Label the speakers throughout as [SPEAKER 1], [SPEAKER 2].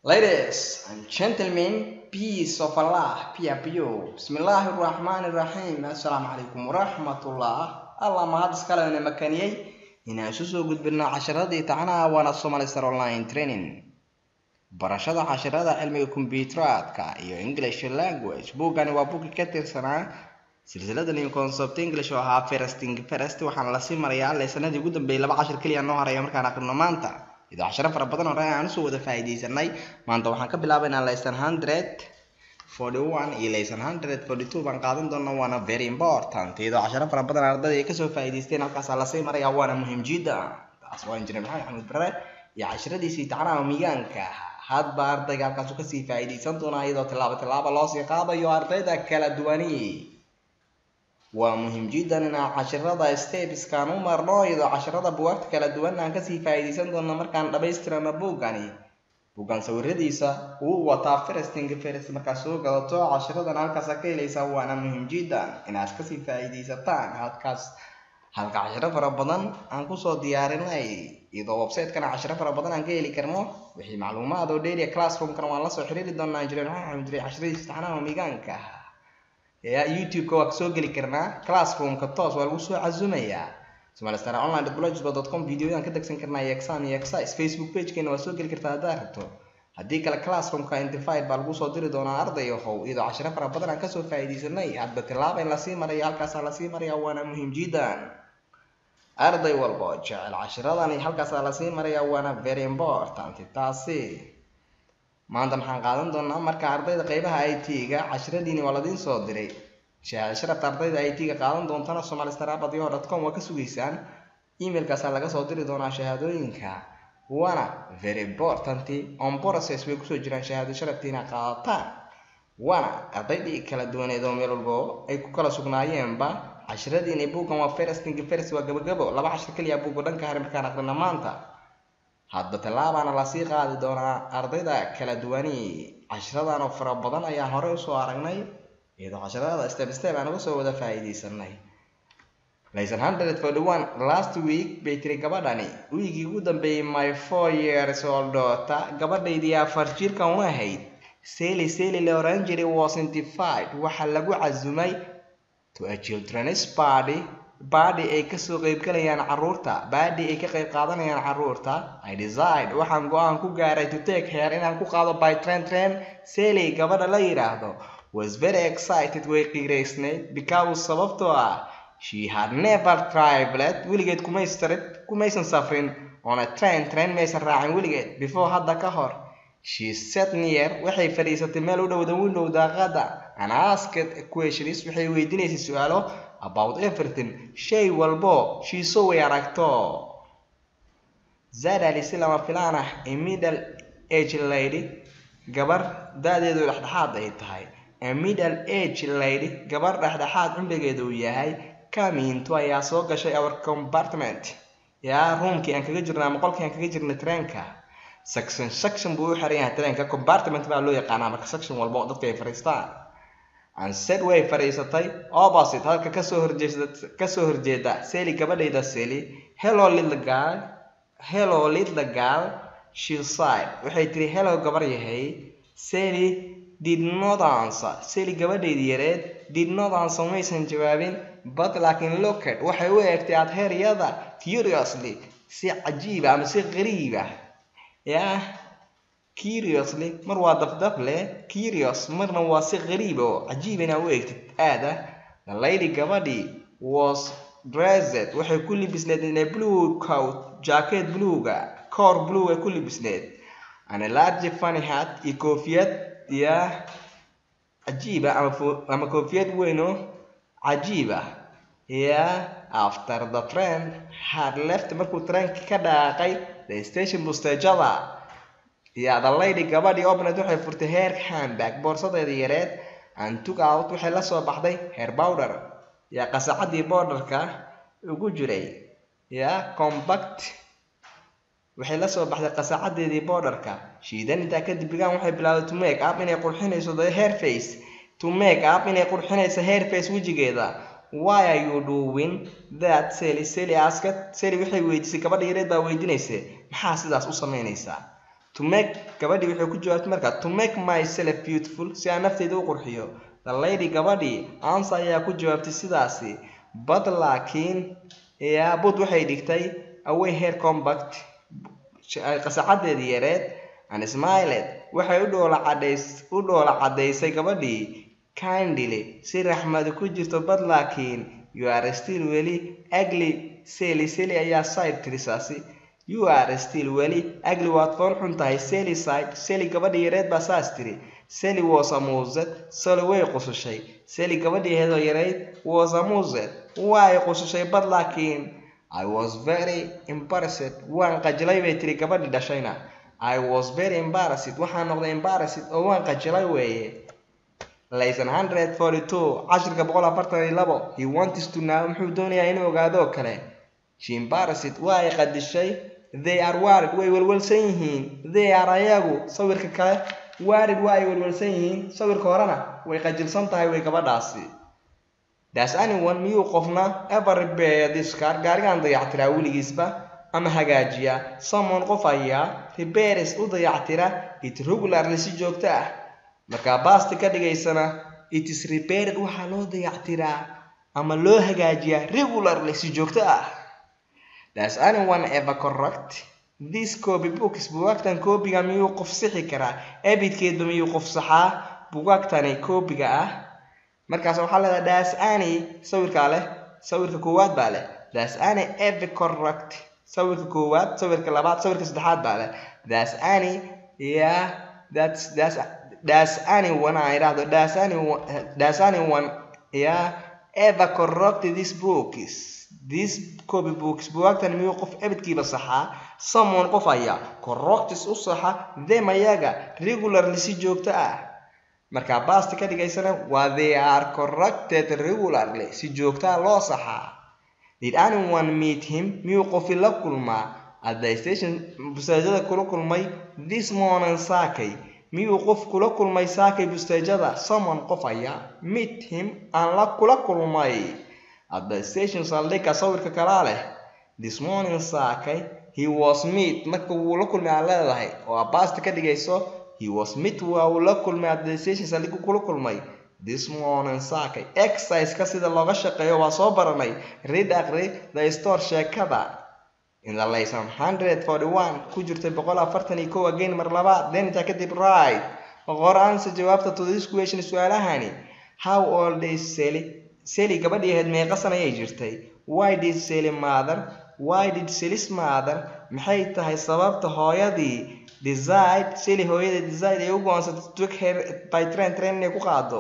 [SPEAKER 1] Ladies and gentlemen, peace of Allah be upon you. Bismillaahi Raxmaani Raxiim. Assalaamu calaykum waraxmatullah. Allah mahad iskale na makaniyey inaan isu soo gudbino casharadii tacanaha waana Somali Star Online Training. Barashada casharada cilmiga kombiyuuteradka iyo English language. Buugani waa buugii ka tirsanaa silsilada new concept English oo ahaa first thing first waxaana lasii marayaa leesanadii ugu dambeeyay laba cashar keliya noo haraya markaan aqrino maanta. idoo casharo fara badan hore aan usoo wada faa'iidaysanay maanta waxaan ka bilaabaynaa lesson hundred forty one iyo lesson hundred forty two baan qaadan doonaa waana very important iyadoo casharo fara badan ardayda ay kasoo faa'iidaysteen halkaasaa lasii maraya waana muhiim jidda taas waa injineer maxamed xamuud bare iyo casharadiisii tacnaha miyaanka hadba ardayga halkaasu kasii faa'iidaysan doonaa iyadoo tilaabo tilaabo loosii qaadayo ardayda kala duwani waa muhiim jiddan inaan casharada stepskaan u marno iyadoo casharada buwaagta kala duwan aan kasii faa'iidaysan doono markaan dhammaystirano buuggani buuggan sawiradiisa uu wataa firsting firs markaad soo gadato casharadan halkaas ka helaysaa waana muhiim jiddan inaad kasii faa'iidaysataan halkaas halka casharo fara badan aan kusoo diyaarinay iyadoo website-kana casharo fara badan aan ka heli karno wixii macluumaad oo dheeriya classroom-kana waan lasoo xiriiri doonaa injineer maxamed xamuud jiray casharadiisa taxnaha miigaanka youtube-ka waa kasoo geli karnaa classroom-ka toos waa lagu soo casumayaa somalistar online blogspot.com videoyaan ka degsan karnaa iyo exam iyo exercise facebook page-keena waa soo geli kartaa haddaad rabto haddii kale classroom-ka identified baa lagu soo diri doonaa arday ahow iyadoo casharo fara badan aan kasoo faa'iidaysanay hadba tilaaba in lasii maraya halkaasaa lasii maraya waana muhiim jiddan arday walba oo jecel casharadani halkaasaa lasii maraya waana very important taasi maanta maxaan qaadan doonaa marka ardayda qeybaha i t-ga casharadiini waa ladiin soo diray sharafta ardayda i t-ga qaadan doontana somalistarabadyo com waa ka sugaysaan emailkaasaa laga soo diri doonaa shahaadooyinka waana very important on process way kusoo jiraan shahaado sharaftiina qaadataan waana ardaydii kala duwaneed oo meel walbo ay ku kala sugnaayeenba casharadiini buuggan waa firsting firs waa gabagabo laba cashar keliya buugga dhanka hari markaan aqrina maanta hadba tallaabaana lasii qaadi doonaa ardayda kala duwani casharadan oo fara badan ayaan horey usoo aragnay iyadoo casharada step step aan uga soo wada faa'iidaysanay lesson hundred forty one last week bay tiri gabadhani wiigii ugu dambeeyey my four years old daughter gabadhaydii afar jirkan u ahayd seli seli la oran jiray was intified waxaa lagu casumay to a children's party baadhi ay kasoo qeybgalayaan caruurta baadhi ay ka qeyb qaadanayaan caruurta i decide waxaan go-aan ku gaaray to take her inaan ku qaado by train train sally gabadha la yidhaahdo was very excited way qiiraysnayd because sababtoo ah she had never traveled weligeed kumaysarid kumaysan safrin on a train train maysan raacin weligeed before hadda ka hor she sat near waxay fadhiisatay meel u dhowda window daaqada and asked questions waxay weydiinaysay su-aalo about everything shay walbo shiiso way aragto zadali si lama filaan ah a middle age lady gabar da-deedu dhexdhexaad ay tahay a middle age lady gabar dhexdhexaad cumrigeedu uu yahay kaminto ayaa soo gashay our compartment yaa roomkii aan kaga jirna ama qolkii aan kaga jirnay treenka section section buu u xiran yahay treenka compartment baa loo yaqaanaa marka section walba oo dadka ay fadhiistaan anset way fadhiisatay opposite halka kasoo horjeeda kasoo horjeeda seli gabadhayda seli hello little girl hello little girl she sighed waxay tiri hello gabar yahay seli did not answer seli gabadhaydii yareed did not answer maysan jawaabin but laakiin looked waxay u eegtay adheeryada curiously si cajiiba ama si qariiba yaa curiously mar waa dafdaf leh curious marna waa si qariib oo cajiib inaa u eegtid aada the lady gabadhii was dressed waxay ku libisneed in a blue coat jacket bluega koor blue ay ku libisneed and a large funny hat iyo koofiyad ya cajiiba ama ama koofiyad weyn oo cajiiba ya after the train had left markuu treenka ka dhaaqay the station busteejada ya the lady gabadhii obned waxay furtay heer handbag boorsadeeda yareed and took out waxay la soo baxday hair powder ya qasacadii bowderka ugu jiray ya compact waxay la soo baxday qasacadeedii bowderka shiidan intaa kadib bigaan waxay bilaawday to make up inay qurxinayso the hair face to make up inay qurxinayso hair face wejigeeda why are you doing that sally sally asked sally waxay weydiisay gabadha yareed baa weydiinaysay maxaa sidaas u samaynaysaa to make gabadhii waxay ku jawaabtay marka to make myself beautiful si aan nafteyda u qurxiyo the lady gabadhii answer ayaa ku jawaabtay sidaasi but laakiin yaa but waxay dhigtay away hair compact qasacadeedii yareed and smiled waxay u dhoola cadays u dhoola cadaysay gabadhii kindly si raxmadi ku jirto but laakiin you are still weli ugly seli seli ayaa side tirisaasi you are still weli ugly waad fool xun tahay seli side seli gabadhii yareed baa saas tiri seli was amused seli way qusushay seli gabadhii heedoo yareyd was amused way qusushay but laakiin I was very embarrassed waan qajilay bay tiri gabadhii dhashayna I was very embarrassed waxaan noqday embarrassed oo waan qajilay weeye lesson 142 cashirka boqol afartan iyo labo he wants to know muxuu doonayaa inuu ogaado oo kale she embarrassed waa ay qadishay they are worried way welwelsan yihiin they are ayagu sawirka kale worried waa ay welwelsan yihiin sawirka horena way qajilsan tahay way gabadhaasi das anyone miyuu qofna ever repair this car gaarigaan dayactiraa weligiisba ama hagaajiya someone qof ayaa repairs u dayactira it regularly si joogto ah markaa baasti ka dhigaysana it is repaired waxaa loo dayactiraa ama loo hagaajiyaa regularly si joogto ah das anyone ever correct this copy books bugaagtan koobiga miyuu qof sixi karaa ebidkeedba miyuu qof saxaa bugaagtani koobiga ah markaas waxaa leedahay das any sawirkaa leh sawirka koowaad baa leh das any ever correct sawirka koowaad sawirka labaad sawirka saddexaad baa leh das any yeah that's that's does anyone aan idhaahdo does anyone does anyone yeah ever correct this books this copy books bugaagtan miyuu qof ebedkiiba saxaa someone qof ayaa correctis u saxa them ayaga regularly si joogto ah markaa basti ka dhigaysana waa they are corrected regularly si joogtaa loo saxaa did anyone meet him miyuu qofi la kulmaa at the station bustaajada kula kulmay this morning saakay miyuu qof kula kulmay saakay bustaajada someone qof ayaa meet him aan la kula kulmay at the station saldhigga sawirka kalaa leh this morning saakay he was meet marka wuu la kulmay aan leedahay oo abaasta ka dhigayso he was meet waa uu la kulmay at the station saldhiggu kula kulmay this morning saakay exercise-ka sida looga shaqeeyo waa soo baranay read aqri the store sheekada in the lesson 141 ku jirtay boqol afartan iyo kow again mar labaad then intaa kadib right qor answer jawaabta to this question su-aalahani how old is Sally Sally gabadhii ahayd meeqa sana ayay jirtay why did Sally mother why did Sally's mother maxay tahay sababta hooyadii decide Sally hooyada decide ay u go'aansatay to take her by train train inay ku qaado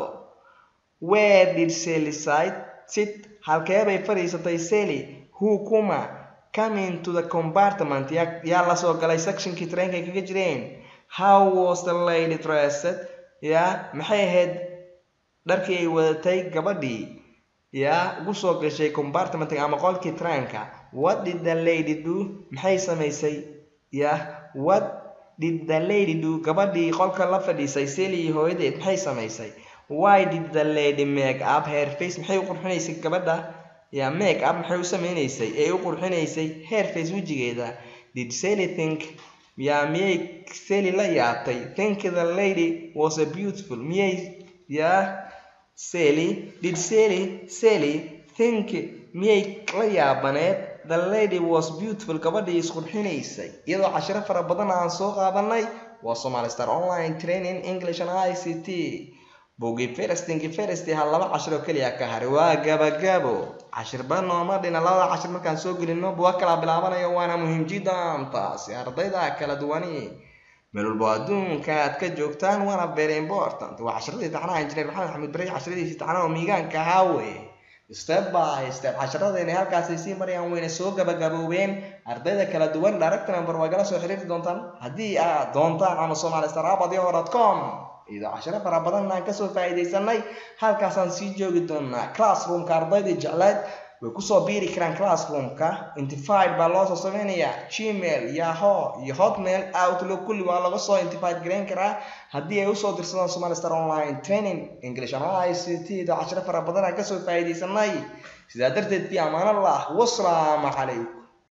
[SPEAKER 1] where did Sally sit sit halkee bay fadhiisatay Sally who kuma come into the compartment yaa yaa la soo galay sectionkii trainkay kaga jireen how was the lady dressed yaa maxay ahayd dharkii ay wadatay gabadhii yaa ugu soo gashay compartmentka ama qolkii trainka what did the lady do maxay samaysay yaa what did the lady do gabadhii qolka la fadhiisay Sally iyo hooyadeed maxay samaysay why did the lady make up her face maxay u qurxinaysay gabadha yaa make up maxay u sameynaysay ee u qurxinaysay hair face wejigeeda did Sally think yaa miyay Sally la yaabtay think the lady was a beautiful miyay yaa Sally did Sally Sally think miyay la yaabaneed the lady was beautiful gabadhii isqurxinaysay iyadoo cashiro fara badan aan soo qaadanay waa Somali Star Online Training English and ICT bugi firstinki firsti hal laba cashir oo keliya ka haray waa gabagabo cashirba nooma dhina labada cashir markaan soo gelino buwa kala bilaabanayo waana muhiim jiddan taasi ardayda kala duwani meel walba adduunka aad ka joogtaan waana very important waa cashiradii taxanaha injineer maxamed xamed bari casharadiisii taxanaha oo miigaanka ahaa weye step by step casharadayna halkaasay sii marayaan wayna soo gabagaboobeen ardayda kala duwan direct number waa gala soo xiriiri doontaan haddii aad doontaan ama somali star com iyadoo cashiro fara badan aan kasoo faa'iidaysanay halkaasaan sii joogi doonaa classroomka ardaydii jecleed way kusoo biiri karaan classroomka intified baa loo soo sameynayaa gmail yahoo iyo hotmail outlook kulli waa laga soo intified garayn karaa haddii ay usoo dirsadaan somali star online training english and ict iyadoo cashiro fara badan aan kasoo faa'iidaysanay sidaa darteed fi amaanallah wasalaamu calaykum